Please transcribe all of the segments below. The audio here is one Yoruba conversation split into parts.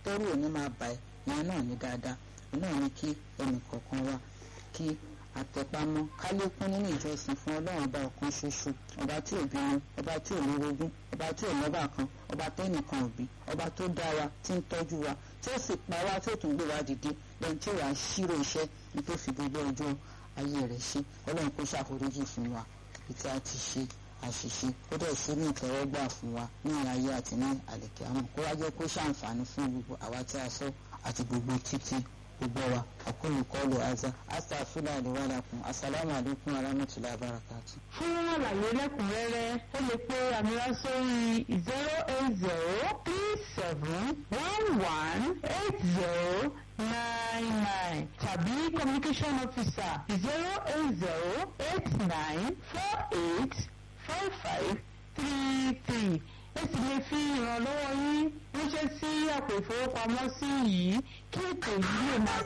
tẹ́rù òní máa bà ẹ́ ìyẹn náà ní dáadáa ìyẹn náà ní kí ẹnì kọ̀ọ̀kan wa kí àtẹ̀pamọ́ ká lékún nínú ìjọsìn fún ọlọ́run ọba ọ̀kan ṣoṣo ọba tí ò bínú ọba tí ò lórogún ọba tí ò lọ́ba kan ọba tẹ́nìkan òbí ọba tó dá wa tí ń tọ́jú wa tí ó sì pa wá tí ó tún gbé wa dìde lẹ́yìn tí ó wàá ṣírò iṣẹ́ ní tó fi gbogbo ọjọ́ ayé rẹ̀ ṣe ọlọ́run kó ṣàforíjì fún wa ibi tí a ti ṣe àṣìṣe kó dẹ̀ sí ní ìtẹ́wọ́gbà fún wa ní ayé àti ní àlèkè àmọ́ kó wá jẹ́ kó ṣàǹfààní fún gbogbo àwa tí a sọ àti gbogbo títí gbogbo wa àkóyè kọlù aza astafula àdéwálàkùn asalaamu alaykum aramutula barakatu. fún àlàyé lẹ́kùnrẹ́rẹ́ ó lè pe àmìlá sórí zero eight zero three seven one one eight zero nine nine tàbí communication officer zero eight zero eight nine four eight five five three three ẹ sì lè fi ìrànlọ́wọ́ yín ránṣẹ́ sí àpò ìfowópamọ́sí yìí kí ètò yìí lè máa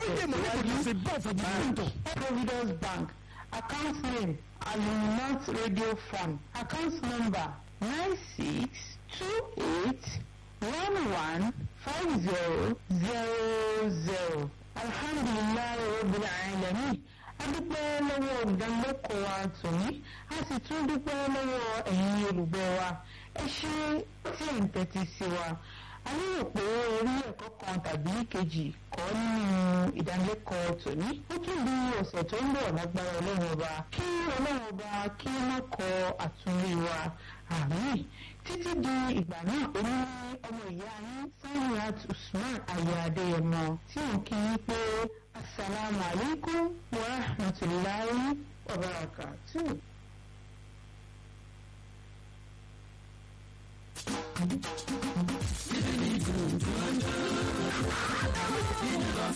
tẹ̀síwájú. Providence Bank account name Aluminant Radio Fund account number nine six two eight one one five zero zero zero alhamdulilayi rabbil alamin adúpẹ́ lọ́wọ́ olùdánilẹ́kọ̀ọ́ wa tòní a sì tún dúpẹ́ lọ́wọ́ ẹ̀yin olùgbọ́ wa ẹ ṣe tí ẹ̀ ń tẹ́tí sí wa a lérò pé orí ẹ̀kọ́ kan tàbí kejì kọ́ nínú ìdánilẹ́kọ̀ọ́ tòní ó tún di ọ̀sẹ̀ tó ń bọ̀ lágbára ọlọ́run ọba kí ọlọ́run ọba kí ó má kọ àtúnrí wa àmín títí di ìgbà náà ó ní ọmọ ìyá yín Saniat Usman ayé adéyẹmọ tí òun kí yín pé asalaamu alaykum wa rahmatulahi wa barakatuh.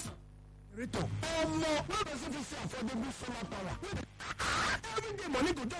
ọmọ wey person fit say affordable solar power everyday money go just